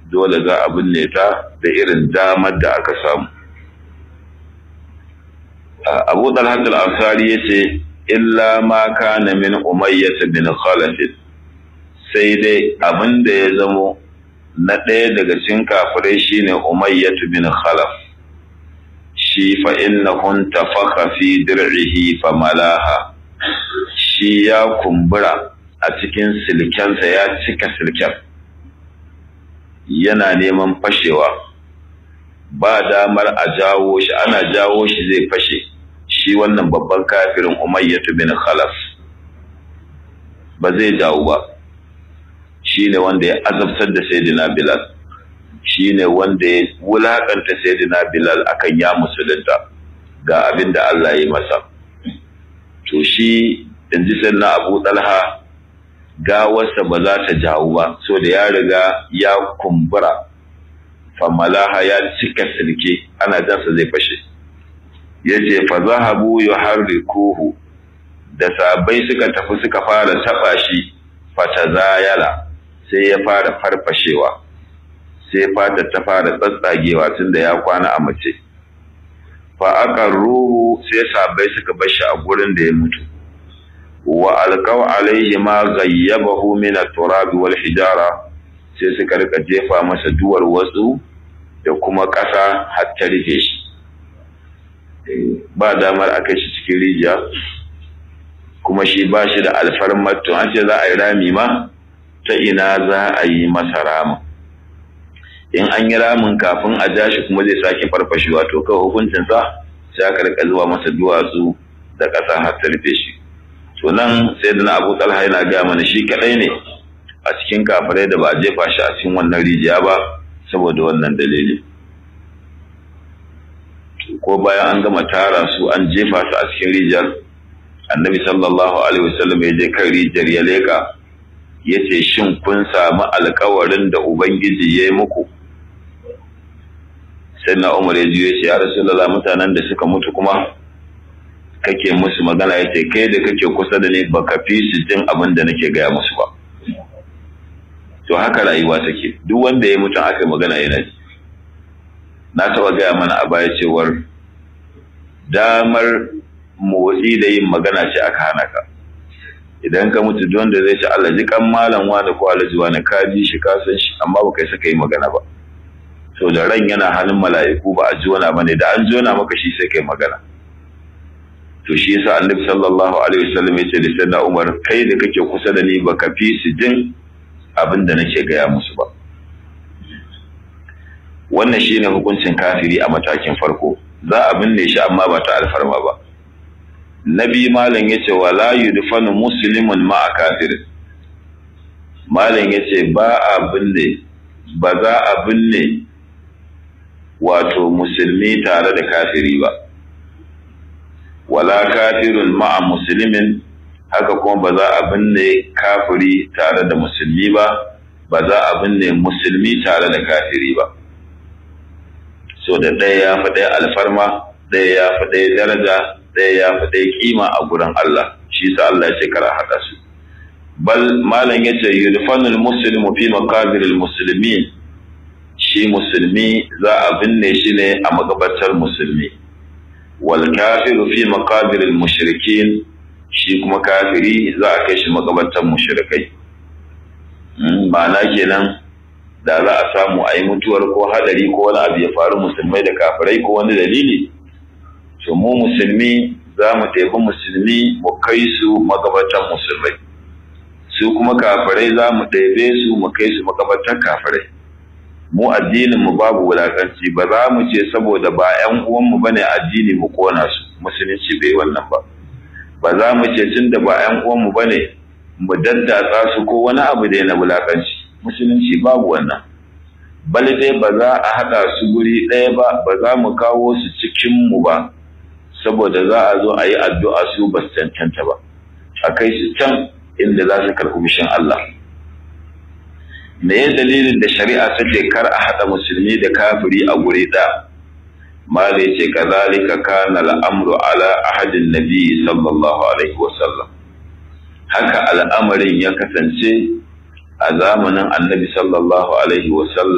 dole za a binne ta da irin damar da aka samu abu talhat al-ansari ya ce illa ma kana min umayyah bin khalaf sai dai abin da ya zamo na ɗaya daga cikin kafirai shine umayyah bin khalaf shi fa innahu tafakha fi dir'ihi fa malaha shi ya kumbura a cikin silkensa ya cika silken yana neman fashewa ba damar a jawo shi ana jawo shi zai fashe shi wannan babban kafirin umayyatu bin khalaf ba zai jawo ba shi ne wanda ya azabtar da sayyidina bilal shi ne wanda ya wulakanta sayyidina bilal akan ya musulunta ga abin da Allah ya yi masa to shi in ji na abu talha gawarsa ba za ta jawo ba so da ya riga ya kumbura famalaha ya cika silke ana jansa zai fashe ya ce fa zahabu yuharrikuhu da sabai suka tafi suka fara taba shi fata zayala sai ya fara farfashewa sai fata ta fara tsatsagewa tunda ya kwana a mace fa aka ruhu sai sabai suka bar shi a gurin da ya mutu wa alqaw alaihi ma ghayyabahu min at-turab wal hijara sai suka rika jefa masa duwar watsu da kuma ƙasa har ta rufe shi ba damar a kai shi cikin rijiya kuma shi ba shi da alfarmar to an ce za a yi rami ma ta ina za a yi masa ramin in an yi ramin kafin a ja shi kuma zai sake farfashewa to kawai hukuncinsa sai aka rika zuwa masa duwatsu da ƙasa har ta rufe shi to nan sai da na abu talha yana gaya mana shi kaɗai ne a cikin kafirai da ba a jefa shi a cikin wannan rijiya ba saboda wannan dalili ko bayan an gama tara su an jefa su a cikin rijiyar annabi sallallahu alaihi wasallam ya je kan rijiyar ya leka ya ce shin kun samu alkawarin da ubangiji ya yi muku sai na umar ya ji ya ce ya rasulullah mutanen da suka mutu kuma kake musu magana ya ce kai da kake kusa da ni baka fi su jin abin da nake gaya musu ba to haka rayuwa take duk wanda ya mutum aka magana yana ji na taɓa gaya mana a baya cewar damar motsi da yin magana ce aka hana ka idan ka mutu don da zai ci Allah ji kan malam wani ko alaji wani ka ji shi ka san shi amma ba kai saka yi magana ba so da ran yana hannun mala'iku ba a jona bane da an jona maka shi sai kai magana to shi yasa annabi sallallahu alaihi wasallam ya ce da sayyidina Umar kai da kake kusa da ni baka fi su jin abin da nake gaya musu ba wannan shine hukuncin kafiri a matakin farko za a binne shi amma ba ta alfarma ba nabi malam yace wala yudfanu muslimun ma kafir malam yace ba a binne ba za a binne wato musulmi tare da kafiri ba wala kafirun ma'a muslimin haka kuma ba za a binne kafiri tare da musulmi ba ba za a binne musulmi tare da kafiri ba so da ɗaya ya fi ɗaya alfarma ɗaya ya fi ɗaya daraja ɗaya ya fi ɗaya kima a gurin Allah shi sa Allah ya ce kara haɗa su bal malam ya ce yudfanul muslimu fi maqabiril muslimin shi musulmi za a binne shi ne a magabatar musulmi wal kafiru fi maqabiril mushrikin shi kuma kafiri za a kai shi magabatar mushrikai ma'ana kenan da za a samu a yi mutuwar ko hadari ko wani abu ya faru musulmai da kafirai ko wani dalili to mu musulmi za mu taifi musulmi mu kai su magabatan musulmai su kuma kafirai za mu ɗaibe su mu kai su magabatan kafirai mu addinin mu babu wulakanci ba za mu ce saboda ba ƴan uwanmu bane addini mu kona su musulunci bai wannan ba ba za mu ce tunda ba ƴan uwanmu bane mu daddatsa su ko wani abu da na wulakanci musulunci babu wannan bali dai ba za a haɗa su guri ɗaya ba ba za mu kawo su cikin mu ba saboda za a zo a yi addu'a su ba su cancanta ba a kai su can inda za su karɓi mishin Allah me ya dalilin da shari'a ta ce kar a haɗa musulmi da kafiri a guri ɗaya mala ce kazalika kana al'amru ala ahadin nabi sallallahu alaihi wasallam haka al'amarin ya kasance a zamanin annabi sallallahu alaihi wasallam